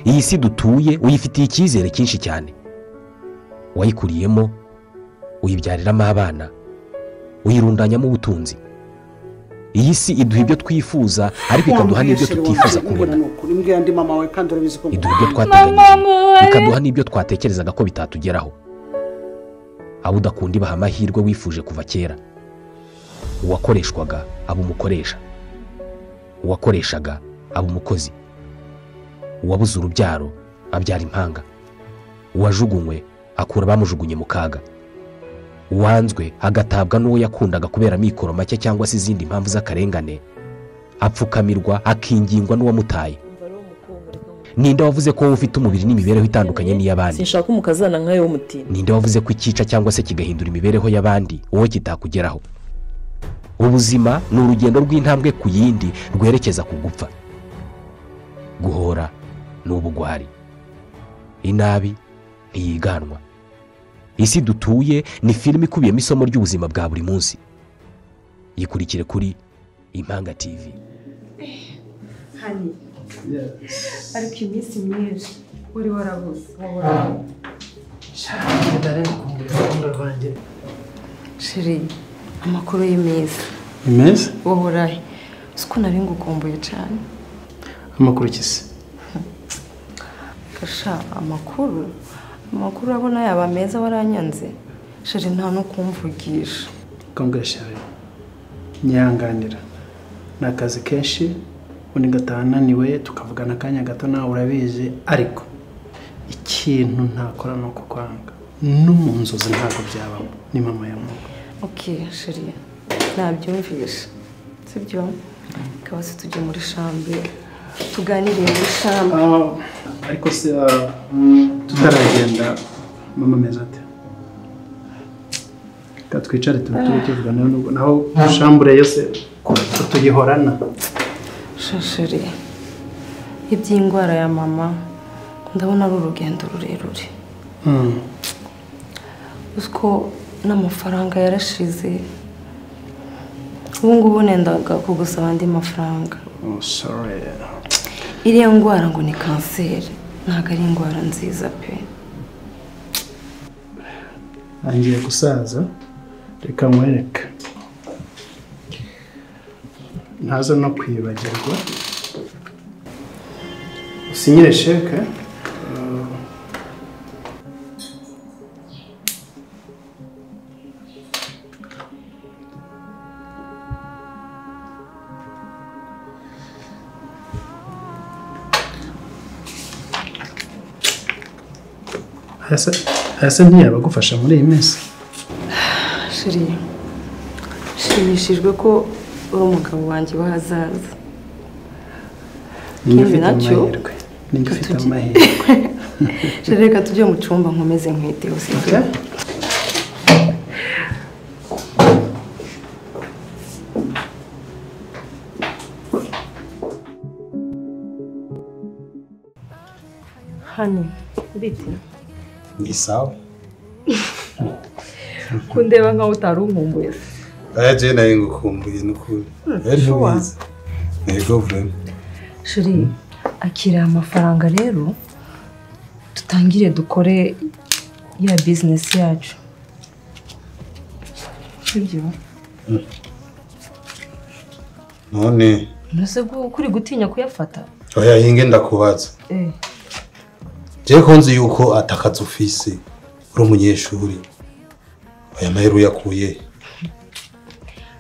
iyi si dutuye uyifitiye icyizere cyinshi cyane wayikuriyemo uyibyariramo abana uyirundanyamo ubutunzi iyi si iduha ibyo twifuza ariko ikaduha n'ibyo tutifuza kubona iduha ibyo twateganyije ikaduha n'ibyo twatekerezaga ko bitatugeraho abo udakunda ibaha amahirwe wifuje kuva kera uwakoreshwaga aba umukoresha uwakoreshaga aba umukozi uwabuze urubyaro abyara impanga uwajugunywe akura abamujugunye mu kaga uwanzwe agatabwa n'uwo yakundaga kubera amikoro make cyangwa se izindi mpamvu z'akarengane apfukamirwa akingingwa n'uwamutaye ninde wavuze ko wowe ufite umubiri n'imibereho itandukanye n'iy'abandi sinshaka umukazana nkawe w'umutima ninde wavuze ko icyica cyangwa se kigahindura imibereho y'abandi wowe kitakugeraho ubuzima ni urugendo rw'intambwe ku yindi rwerekeza ku gupfa guhora ni ubugwari inabi ntiyiganwa isi dutuye ni filime ikubiyemo isomo ry'ubuzima bwa buri munsi yikurikire kuri impanga tivi hani ariko iminsi myinshi uri warabuze wahoraho shiri amakuru ye meza ni meza wahorahe uzi ko nari ngukumbuye cyane amakuru kisi gasha amakuru amakuru urabona yaba meza waranyanze shiri nta no kumvugisha kongashari nyihanganira ni akazi kenshi undi gataha ananiwe tukavugana akanya gato nawe urabizi ariko ikintu ntakora ni ukukwanga no mu nzozi ntabwo byabamo ni mama ya mama oke shiri nabyumvisha sibyo ikaba se tujye muri shambi tuganiriye muri shambi ariko se tutaragenda mama ameze ate reka twicare tubitire tuvugana nubwo naho shambure yose tuyihorana shashiri iby'indwara ya mama ndabona ari urugendo rurerure uzi ko n'amafaranga yarashize ubu ngubu nendaga kugusaba andi mafaranga iriya ndwara ngo ni kanseri ntabwo ari indwara nziza pe ntangiye gusaza reka nkwereke ntaza no kwibagirwa usinyire sheke hasi ntiyaba agufasha muri iyi minsi shiri nshimishijwe ko uri umugabo wanjye w'ahazaza ninjye Ikindi ufite nacyo, amahirwe ninjye ufite tugi- amahirwe shiri reka tujye mu cyumba nkomeze nkwiteho sibyo Okay? hani bite ni sawa kundeba nkaho utari unkumbuye se aya jene nayo ngukumbuye n'ukuri ejo mwiza ntego vurema shiri akira aya mafaranga rero dutangire dukore ya bizinesi yacu sibyo none mbese ko uri gutinya kuyafata oya hinge ndakubaza eh je ko nzi yuko atakaza ufise uri umunyeshuri aya mahera uyakuye he?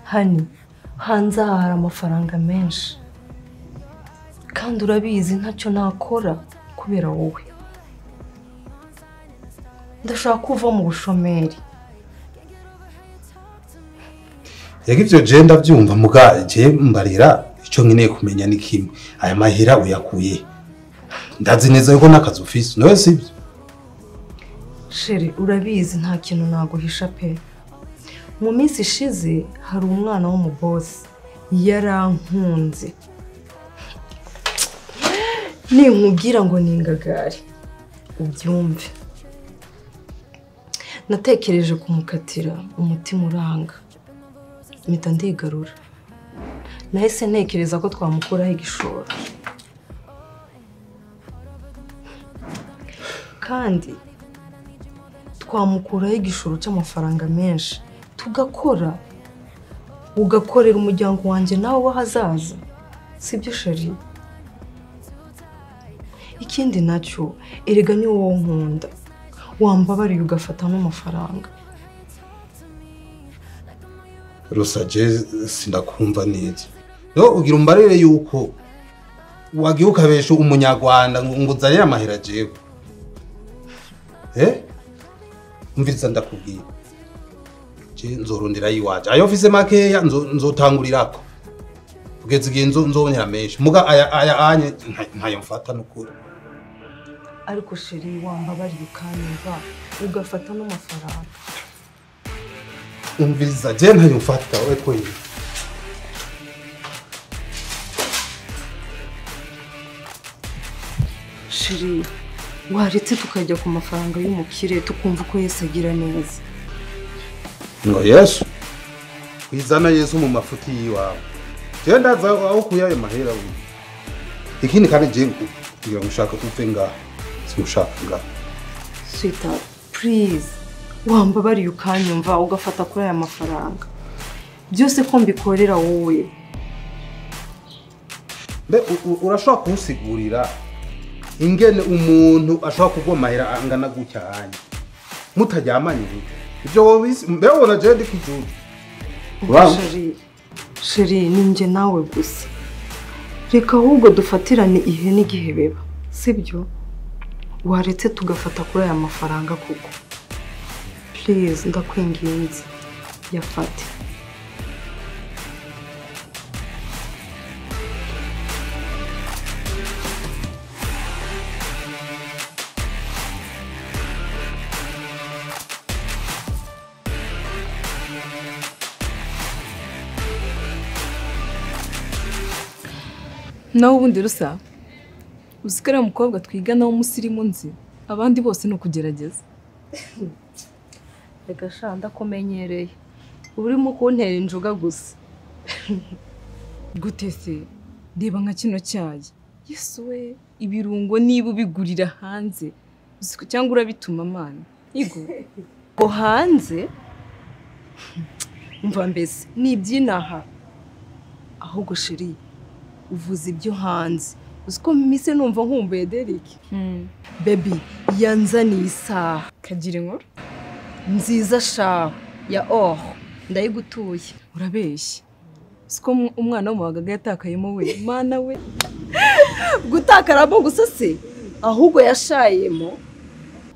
hani hanze aha hari amafaranga menshi kandi urabizi ntacyo nakora kubera wowe ndashaka kuva mu bushomeri yego ibyo je ndabyumva muga je mbarira icyo nkeneye kumenya ni kimwe aya mahera uyakuye he? ndazi neza yuko n'akazi ufise nawe sibyo sheri urabizi nta kintu naguhisha pe mu minsi ishize hari umwana w'umubosi yarankunze ninkubwira ngo ni ingagari ubyumve natekereje kumukatira umutima uranga mpita ndigarura nahise ntekereza ko twamukuraho igishoro kandi twamukuraho igishoro cy'amafaranga menshi tugakora ugakorera umuryango wanjye nawe w'ahazaza sibyo sheri ikindi nacyo erega ni wowe nkunda wambabariye ugafata n'amafaranga rusaje sinakumva neza rero ugira umbarire yuko wagiye ukabesha umunyarwanda ngo ngo uzanire amahera jewe eh umviriza ndakubwira je nzorondera yiwaje ayo mfise makeya nzo- nzotangurirako kugeza igihe nzo- nzonera menshi muga aya aya anye nta- ntayo mfata n'ukuri ariko sheri wambabariye ukanyumva ugafata n'amafaranga umviriza je ntayo mfata we kwenye sheri waretse tukajya ku mafaranga y'umukire tukumva ko yese agira neza ngo yesu kwizana yesu mu mafuti yiwawe jewe ndaza aho ukuye ayo mahera uyu ikindi kandi jewe kugira ngo ushaka upfe ngaha simushaka ngaha swita purize wambabariye ukanyumva ugafata kuri aya mafaranga byose ko mbikorera wowe mbe u- u- urashobora kunsigurira ingene umuntu ashobora kugwa amahera angana gutya hanya mutajyamanye rero ibyo wobisi mbe wona jewe ndi kijuju Wow. sheri sheri ni njye nawe gusa reka ahubwo dufatirane ihe n'igihe beba sibyo waretse tugafata kuri aya mafaranga koko purize ndakwinginze yafate nawe ubundi rusa uzi ko ariya mukobwa twigana w'umusirimu nzi abandi bose ni ukugerageza reka sha ndakumenyereye uba urimo kuntera injuga gusa gute se reba nka kino cyayi yesu we ibirungo niba ubigurira hanze uzi ko cyangwa urabituma amana igo ngo hanze mva mbese ni iby'inaha ahubwo sheri uvuze ibyo hanze uzi ko mise numva nkumbuye Derek Hmm, bebi yanzaniye isaha kagira inkuru nziza shaho ya or ndayigutuye urabeshya uzi ko mu- umwana wo mu bagaga yatakayemo we mana we gutakaramo gusa se ahubwo yashayemo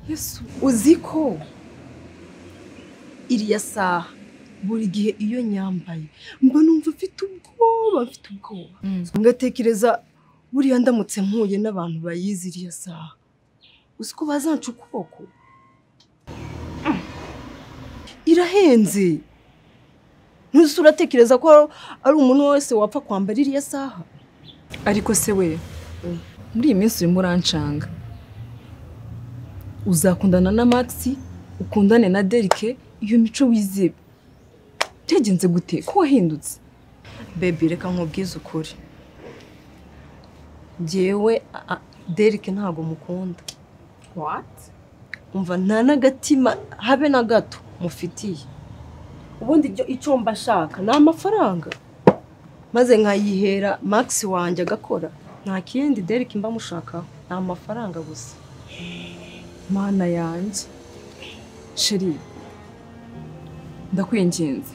yesu uzi ko iriya saha buri gihe iyo nyambaye mba numva mfite ubwoba mfite ubwoba Mm. ngatekereza buriya ndamutse mpuye n'abantu bayizi iriya saha uzi ko bazanca ukuboko Mm. irahenze ntuzi uratekereza ko ari umuntu wese wapfa kwambara iriya saha ariko se we muri iyi minsi urimo uranshanga uzakundana na Maxi ukundane na Derike iyo mico wizibe byagenze gute ko wahindutse bebi reka nkubwize ukuri njyewe a- a- derike ntabwo mukunda umva nta n'agatima habe na gato mufitiye ubundi ibyo- icyo mba ashaka ni amafaranga maze nkayihera Max wanjye agakora nta kindi derike mba mushakaho ni amafaranga gusa mana yanjye sheri ndakwinginze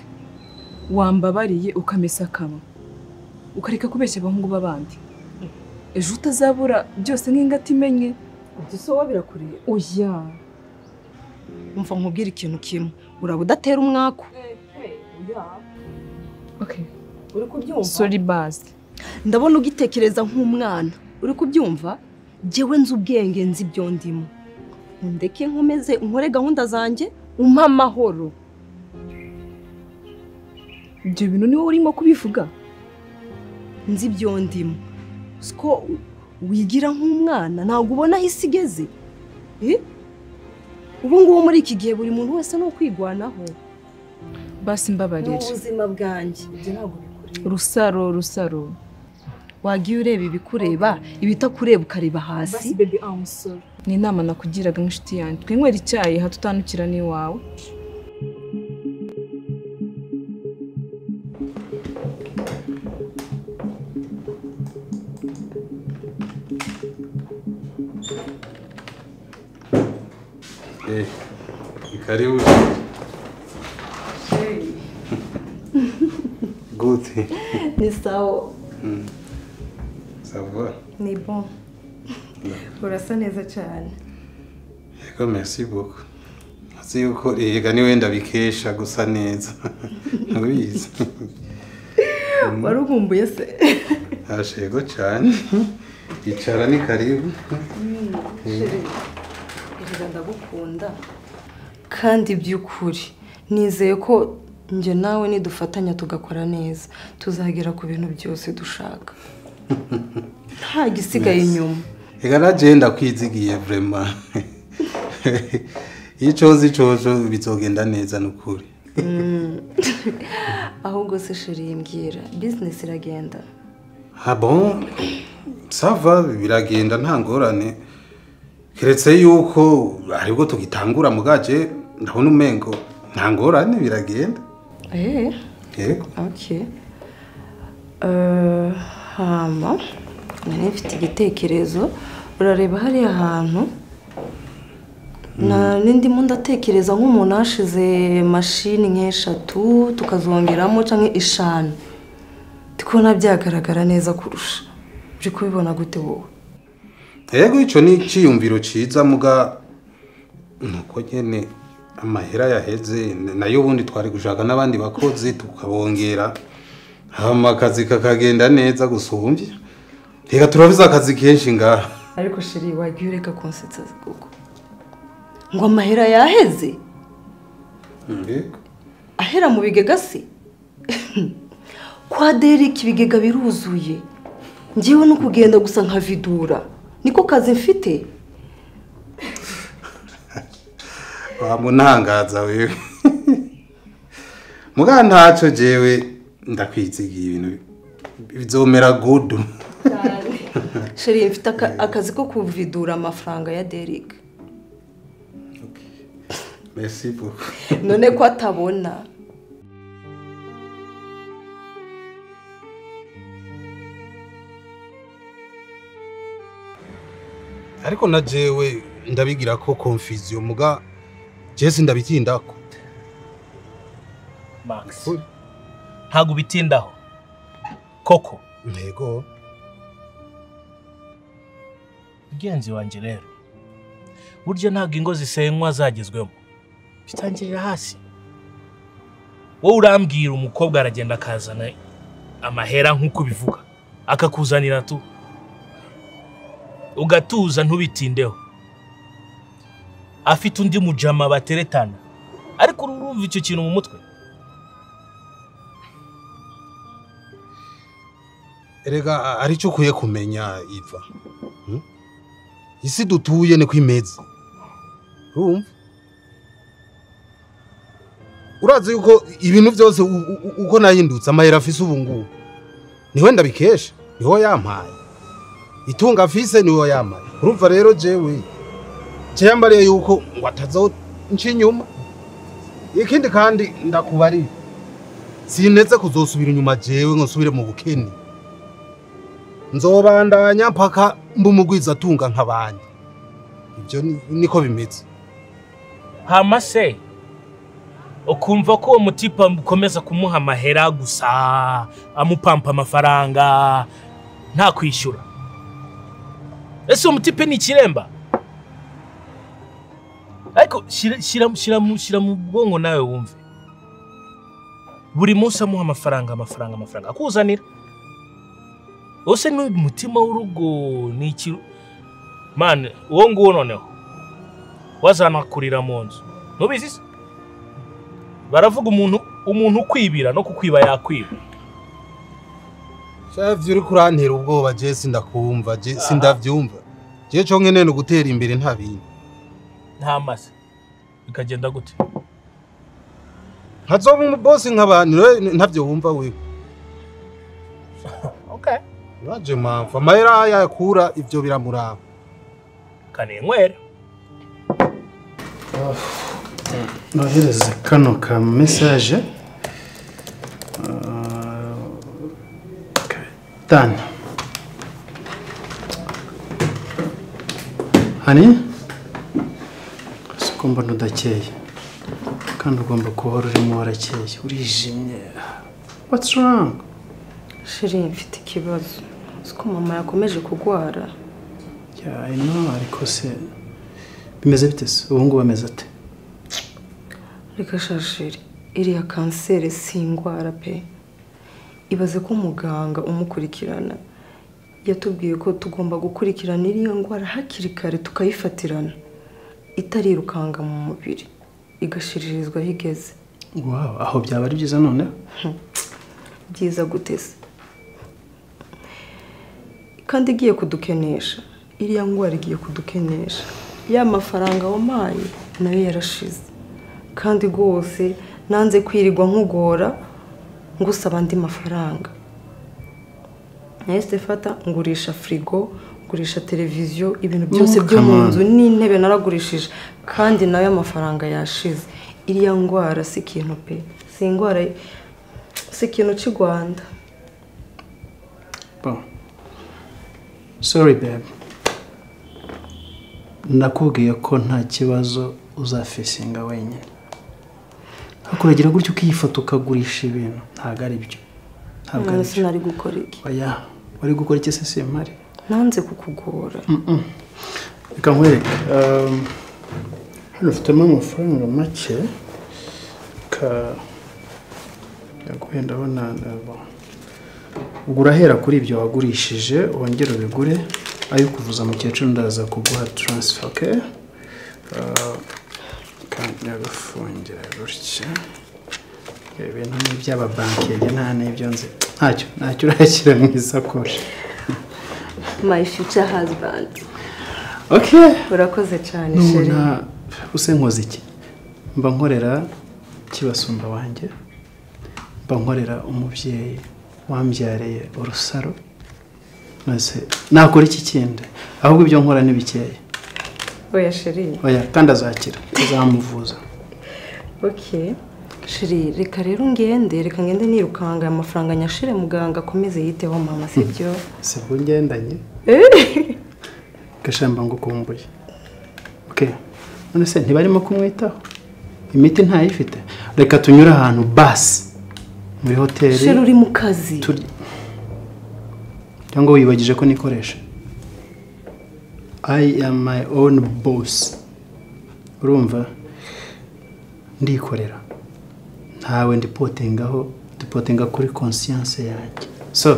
wambabariye ukamesa akanwa ukareka kubeshya abahungu b'abandi ejo utazabura byose nk'ingati imenye ibyo soba birakureba oya umva nkubwire ikintu kimwe uraba udatera umwaku okay. uri kubyumva sorry bazi ndabona ugitekereza nk'umwana uri kubyumva njyewe nzi ubwenge nzi ibyo ndimo ndeke nkomeze nkore gahunda zanjye umpe amahoro ibyo bintu ni wowe urimo kubivuga nzi ibyo ndimo siko wigira nk'umwana ntabwo ubona aho isi igeze Eh? ubu ngubu muri iki gihe buri muntu wese ni ukwigwanaho basi mbabarira ubuzima bwanjye ibyo ntabwo bikureba rusaro rusaro wagiye ureba ibikureba ibitakureba ukareba hasi basi bebi amusoro ni inama nakugiraga nk'inshuti yanjye twinywera icyayi hato utanukira n'iwawe Eh, ni karibu. Gute. ni sawa Sawa. ni bon urasa neza cyane Yego merci beaucoup. Nzi yuko yega ni wenda bikesha gusa neza. Urabizi. wari uvumbuye se Ashe yego cyane. Icara ni karibu. erega ndagukunda kandi by'ukuri nizeye ko njye nawe nidufatanya tugakora neza tuzagera ku bintu byose dushaka nta gisigaye inyuma Ega naje ndakwizigiye vraiment. Icozi cozo bizogenda neza nukuri. ahubwo se sheri mbwira bizinesi iragenda Ah bon? Sava biragenda nta ngorane. Keretse yuko aribwo tugitangura mugaje ndabona umengo nta ngorane biragenda. eee Yego. oke Eh, hama nari mfite igitekerezo urareba hariya hantu nari ndimo ndatekereza nk'umuntu hashize mashini nk'eshatu tukazongeramo cyangwa eshanu ndi kubona byagaragara neza kurusha uri kubibona gute wowe Yego ico ni iciyumviro ciza muga nuko nyene amahera yaheze nayo ubundi twari gushaka n'abandi bakozi tukabongera hama akazi kakagenda neza gusumvye reka turabiza akazi kenshi ngaha ariko sheri wagiye ureka konsetsa kuko ngo amahera yaheze Yego. ahera mu bigega se kwa derike ibigega biruzuye ngewe no kugenda gusa nka vidura niko kazi mfite wamuntangaza wewe muga ntaco jewe ndakwizigiye ibintu bizomera gudu sheri mfite aka- akazi ko kuvidura amafaranga ya derike merci beaucoup none ko atabona ariko na jewe ndabigira ko confusion muga je sindabitindako max ntabwo ubitindaho koko ntego mugenzi wanjye rero burya ntabwo ingo zisenywa zagezwemo bitangirira hasi wowe urambwira umukobwa aragenda akazana amahera nk'uko ubivuga akakuzanira tu ugatuza ntubitindeho afite undi mujama bateretana ariko urumva icyo kintu mu mutwe erega aricyo ukwiye kumenya iva Hmm? isi dutuye ni ku imeza urumva urazi yuko ibintu byose u- u- u- uko nahindutse amahera afise ubu ngubu niwe ndabikesha niho yampaye itunga afise niho yampaye urumva rero jewe jewe mbariye yuko ngo atazaho nca inyuma ikindi kandi ndakubarira sinteze kuzosubira inyuma jewe ngo nsubire mu bukene nzobandanya mpaka mba umugwiza atunga nk'abandi ibyo ni- niko bimeze hama se ukumva ko uwo mutipa ukomeza kumuha amahera gusa amupampa amafaranga nta kwishyura ese uwo mutipe ni ikiremba ariko shyira- shyira shyira mu- shyira mu bwonko nawe wumve buri munsi amuha amafaranga amafaranga amafaranga akuzanira ese n'umutima w'urugo ni iki mani uwo nguwo noneho wazanakurira mu nzu ntubizi se baravuga umuntu umuntu ukwibira no kukwiba yakwiba shavyo uri kurantera ubwoba je sindakumva je sindavyumva je co nkene ni ugutera imbere nta bindi nta mase bikagenda gute nkazoba umubosi nk'abandi rero ntavyo wumva wewe okay. uraje mpamvu amahera yakura ivyo biramuraba kanenywera nohereze kano ka mesaje tani hani siko mbona udakeye kandi ugomba guhora urimo warakeye urijimye what's wrong sheri mfite ikibazo uzi ko mama yakomeje kurwara yeah, I know ariko se bimeze bite se ubu ngubu ameze ate reka sha sheri iriya kanseri si indwara pe ibaze ko muganga umukurikirana yatubwiye ko tugomba gukurikirana iriya ndwara hakiri kare tukayifatirana itarirukanga mu mubiri igashiririzwa aho igeze wow aho byaba ari byiza noneho byiza guteze kandi igiye kudukenesha iriya ndwara igiye kudukenesha ya mafaranga wampaye nayo yarashize kandi rwose nanze kwirirwa nkugora ngo usaba andi mafaranga nahise fata ngurisha firigo ngurisha televiziyo ibintu byose byo mu nzu n'intebe naragurishije kandi nayo amafaranga yashize iriya ndwara si ikintu pe si indwara si ikintu cy'i rwanda Bon. sorry babe nakubwiye ko nta kibazo uzafesinga wenyine hakuragira gutya ukiyifata ukagurisha ibintu ntabwo ari byo ntabwo ari none byo sinari gukora iki oya wari gukora iki se simpari nanze kukugora reka nkwereke um, hano ufitemo amafaranga make ka yaguhe ndabona ndabona. ubwo urahera kuri ibyo wagurishije wongere ubigure ayo kuvuza mukecuru ndaza kuguha taransifa oke kandi nagafungira gutya ibi bintu ni iby'ababanki nta n'ibyo nzi ntacyo ntacyo urashyira mu isakoshi mayi fiyuca hazibandi oke urakoze cyane sheri nubona use nkoze iki mba nkorera kibasumba wanjye mba nkorera umubyeyi wambyariye urusaro maze nakora iki kindi ahubwo ibyo nkora ni bikeya oya sheri oya kandi azakira uzamuvuza ok shiri reka rero ngende reka ngende nirukanga aya mafaranga nyashire muganga akomeze yiteho mama sibyo si bwo ngendanye gashamba ngo ukumbuye oke none se ntibarimo kumwitaho imiti ntayifite reka tunyure ahantu basi muri hoteli shiri uri mu kazi turya cyangwa wibagije ko nikoresha i am my own boss urumva ndikorera ntawe ndipotingaho dupotinga kuri conscience yanjye so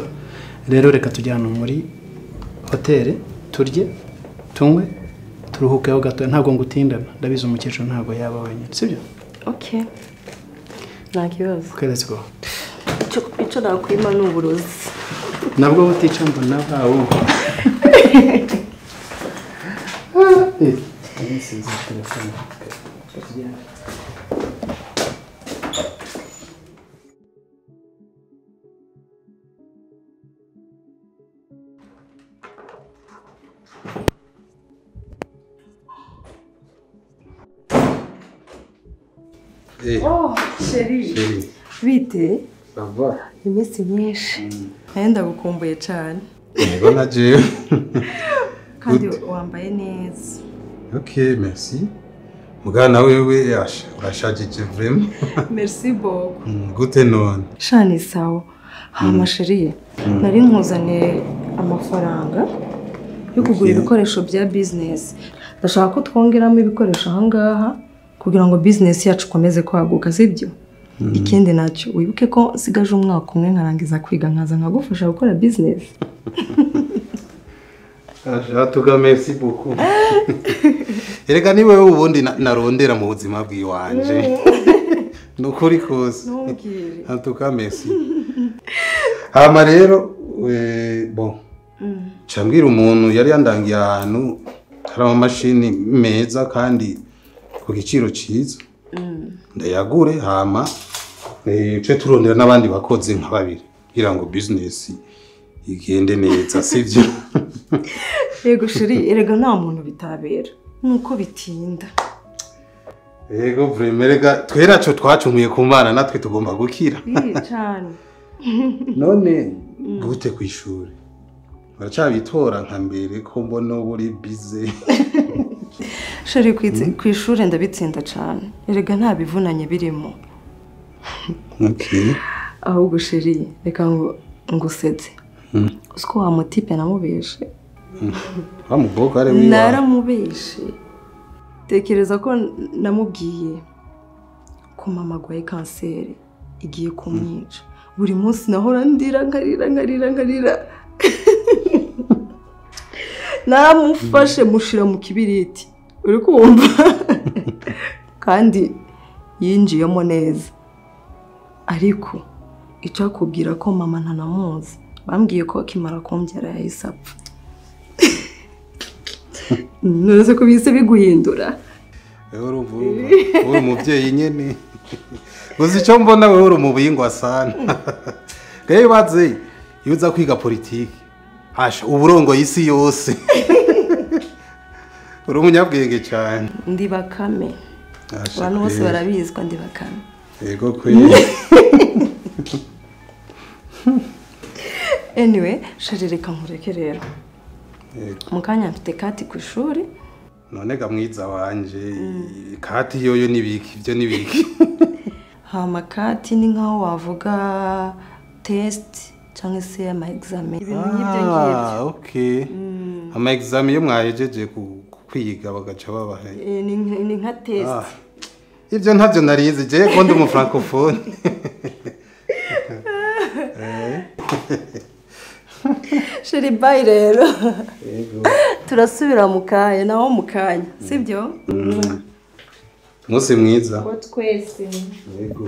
rero reka tujyane muri hoteli turye tunywe turuhukeho gato ntabwo ngutindana ndabizi umukecuru ntabwo yaba wenyine sibyo ok nta kibazo okay, let's go icyo icyo nakwima ni uburozi nabwo butica mbona bawo Eh, sheri eh, bite ça va. iminsi myinshi nawe ndagukumbuye cyane Niba na jewe. kandi Gute? wambaye neza Ok, merci. Mugana wewe yasha- urashajije vraiment. merci boko Mm, Gute none? shani sawa hama sheri nari nkuzaniye amafaranga yo kugura Okay. ibikoresho bya bizinesi ndashaka ko twongeramo ibikoresho aha ngaha kugira ngo bizinesi yacu ikomeze kwaguka sibyo ikindi nacyo wibuke ko nsigaje umwaka umwe nkarangiza kwiga nkaza nkagufasha gukora bizinesi ashatuga merci beaucoup erega ni wewe ubundi na- narondera mu buzima bwiwanje ni ukuri kose Ntumbwire. atuka merci hama rero eh, bon cambwira umuntu yari yandangiye ahantu hari amamashini meza kandi ku giciro cyiza ndayagure hama eh, ce turondera n'abandi bakozi nka babiri kugira ngo bizinesi igende neza sibyo yego sheri erega nta muntu bitabera nuko bitinda yego vreme rega twe nacyo twacumuye ku mana natwe tugomba gukira iyi cyane none gute ku ishuri baracyabitora nka mbere ko mbona uba uri bize sheri ku itsi- ku ishuri ndabitsinda cyane erega nta bivunanye birimo Okay. ahubwo sheri reka ngo ngusetse uziko wa mutipe namubeshe wa mukobwa ari wiwawe naramubeshe tekereza ko namubwiye ko mama agwaye kanseri igiye kumwica buri munsi nahora ndira nkarira nkarira nkarira naramufashe mushira mu kibiriti uri kumva kandi yinjiyemo neza ariko icyakubwira ko mama ntanamuzi bambwiye ko akimara kumbyara yahise apfa ntuzi ko bihise biguhindura wowe uri umuvumva. Wowe uri umubyeyi nyine gusa icyo mbona wowe uri umubihingwa sana rero baze iyo uza kwiga politiki hasha uburongo y'isi yose uri umunyabwenge cyane ndi bakame Hasha abantu bose kweli. barabizwa ndi bakame yego kweli anyway shari reka nkureke rero Yego. mu kanya mfite kati ku ishuri none ga mwiza wanje kati yoyo n'ibiki ibyo n'ibiki hama kati ni nk'aho wavuga tesiti cyangwa se ama egizame ibintu nk'ibyo ngibyo okay ama exam yo mwahejeje ku- ku- kwiga bagaca babahe Eh, ni nka- ni nka Ah, tesiti ibyo ntabyo narizi je ko ndi mu francophone shari bayi rero yego turasubira mu kanya naho mu kanya sibyo umunsi mwiza ko twese yego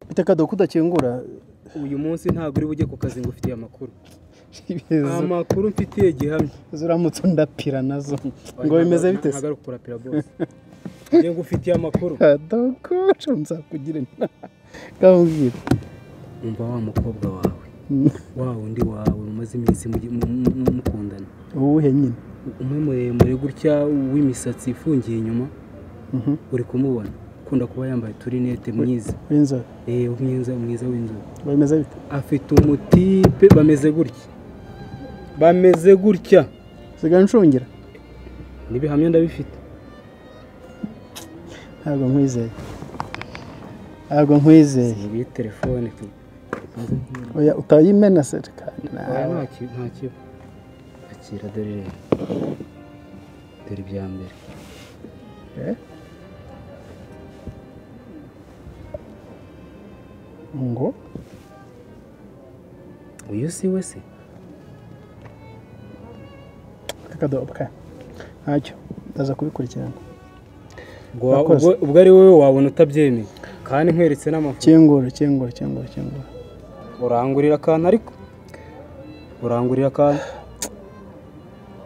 biteka dore ko udakingura uyu munsi ntabwo uri bujye ku kazi ngo ufitiye amakuru ibizu amakuru mfitiye gihamya uramutse undapira nazo ngo bimeze bite se ntabwo ari ukurapira bose njye ngo ufitiye amakuru kadokoje nzakugire nkabwira umva wa mukobwa wawe wa undi wawe mumaze iminsi mugi- mu- mu- mu- mukundana uwuhe nyine umwe muremure gutya w'imisatsi ifungiye inyuma Mhm. uri kumubona ukunda kuba yambaye uturinete mwiza w'inzobe eh mwiza mwiza w'inzobe ngo bimeze bite afite umutipe bameze gutya bameze gutya sigaye nshungira n'ibihamya ndabifite ntabwo nkwizeye ntabwo nkwizeye iyi telefone tu oya utayimena se reka Oya, nawe nta ki- nta kiba akira dore rero dore ibya mbere ngo uyu si we se akadoboka ntacyo ndaza kubikurikirana Ubwo wa- Yakoze. ubwo- ubwo ari wowe wabona utabyemeye kandi nkweretse n'amafoto kingura kingura kingura kingura urangurira akantu ariko urangurira akantu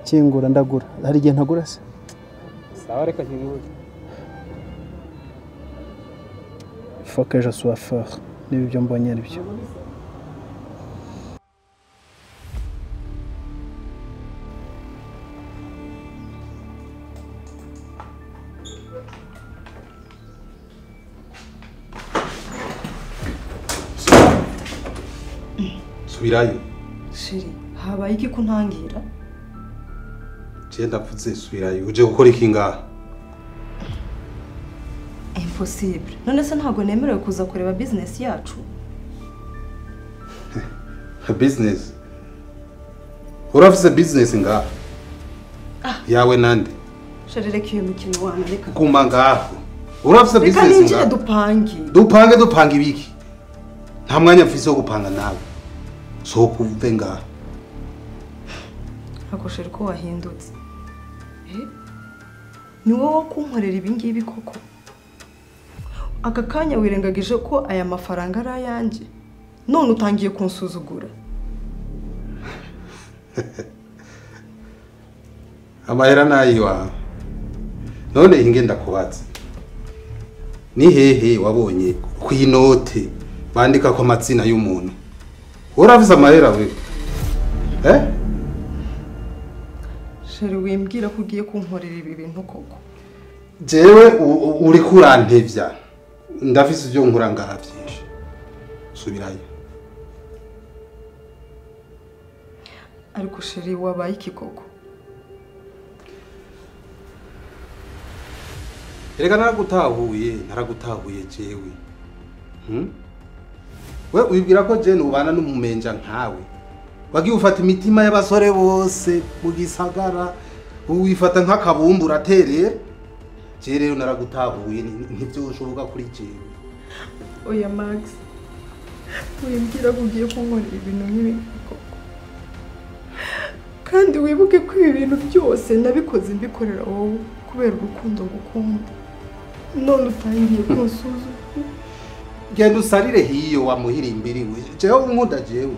kingura ndagura hari igihe ntagura se sawa reka nkingure foke je sois fort niba ibyo mbonye ari byo subirayo shiri habaye iki kuntangira je ndavuze subirayo uje gukora iki ngaha impossible none se ntabwo nemerewe kuza kureba bizinesi yacu business urafise business ngaha yawe nande shari reka iyo mikino wana reka guma ngaho urafise reka business ninjire ngaha dupange dupange dupanga ibiki nta mwanya mfise wo gupanga nawe sohoka uve ngaha akoshera uko wahindutse Eh? ni wowe wo kunkorera ibi ngibi koko aka kanya wirengagije ko aya mafaranga ari ayanjye none utangiye kunsuzugura amahera nayiwawe none inge ndakubatse ni hehe wabonye ku inote bandika ko amatsina y'umuntu uravuze amahera we eh sheri wimbwira ko ugiye kunkorera ibi bintu koko jewe u- u- uri kurantevya ndafise ibyo nkora ngaha byinshi subirayo ariko sheri wabaye iki koko erega naragutahuye naragutahuye jewe Hmm? we wibwira ko jene ubana n'umumenja nkawe wagiye ufata imitima y'abasore bose mu gisagara wifata nk'akabumbu uraterera je rero naragutahuye ni- ntivyoshoboka kuri jewe oya max wimbwira ko ugiye kunkorera ibintu nk'ibi koko kandi wibuke ko ibi bintu byose nabikoze mbikorera wowe kubera urukundo ngukunda none utangiye kunsuzuma genda usarire hiyo wamuhira imbiriwe jewe nkunda jewe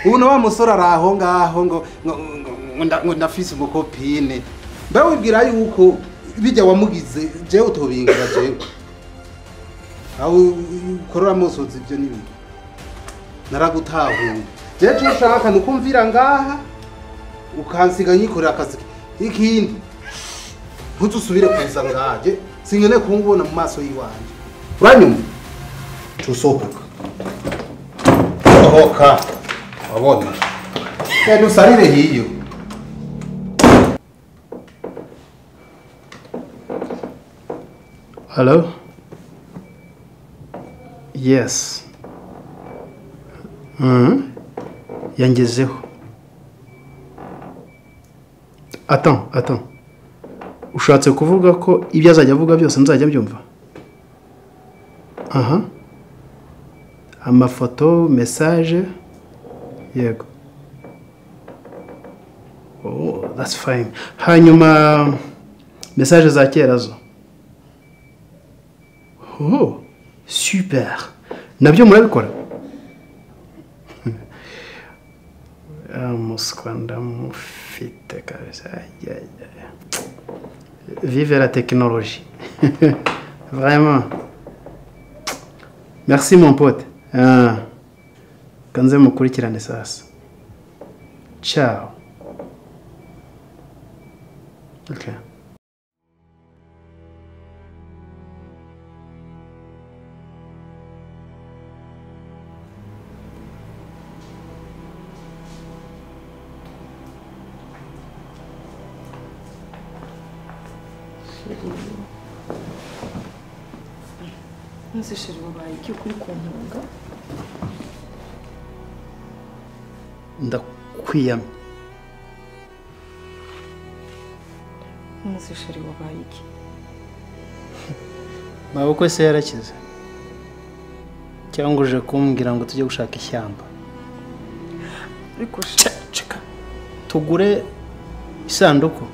ubu wa musore ari aho ngaho ngo ngo- ngo- ngo nda- ngo ndafise umukopine mba wibwira yuko bijya wamugize jewe utobingura jewe aho ukorera musozi ibyo n'ibintu naragutahuye jewe icyo ushaka ni ukumvira ngaha ukansiga nyikorera akazi ikindi ntuzusubire kuza ngaha je sinkeneye kumubona mu maso y'iwanjye uranyumva tusohoka sohoka wabona genda usarire hiyo Hello? Yes. Mhm. Yangezeho. Attends, attends. Ushatse kuvuga ko ibyo azajya avuga byose nzajya byumva? Aha. Amafoto, message. Yego. Oh, that's fine. Hanyuma message za kera zo. Oh, super. Nabyo murabikora? Ah, Umuswa ndamufite kabisa. Aïe, aïe, aïe. Vive la technologie. Vraiment. Merci mon pote. Ah. Kanze mukurikirane sasa. Ciao. Okay. maze sheri wabaye iki kuri kuntunga Ndakwiyamye. maze sheri wabaye iki mabukwe se yarakize cyangwa uje kumbwira ngo tujye gushaka ishyamba ariko sheri cika tugure isanduku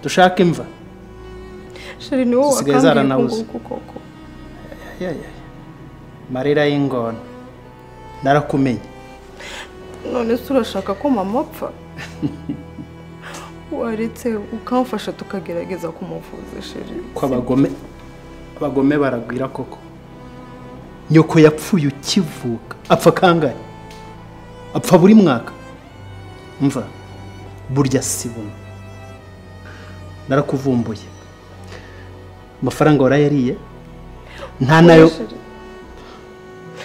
dushake imva sheri ni wowe Zisigaye wakangiye zaranabuze. kunguka koko Ayayaya. marira y'ingona narakumenye none se urashaka ko mama apfa waretse ukamfasha tukagerageza kumuvuza sheri ko abagome abagome baragwira koko nyoko yapfuye ukivuka apfa kangahe apfa buri mwaka mva burya si buno narakuvumbuye amafaranga warayariye nta nayo Sheri.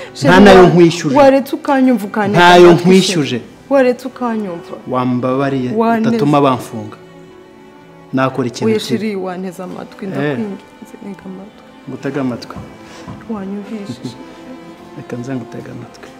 nta Sheri, nayo wa- nkwishuje waretse ukanyumva ukaneka Ntayo amatwi, Sheri. nkwishuje. waretse ukanyumva wambabariye Waneze. utatuma bamfunga nakora ikintu oya kibi sheri wanteze amatwi ndakwinginze nega amatwi ngutega amatwi wanyumvishije reka nze ngutega amatwi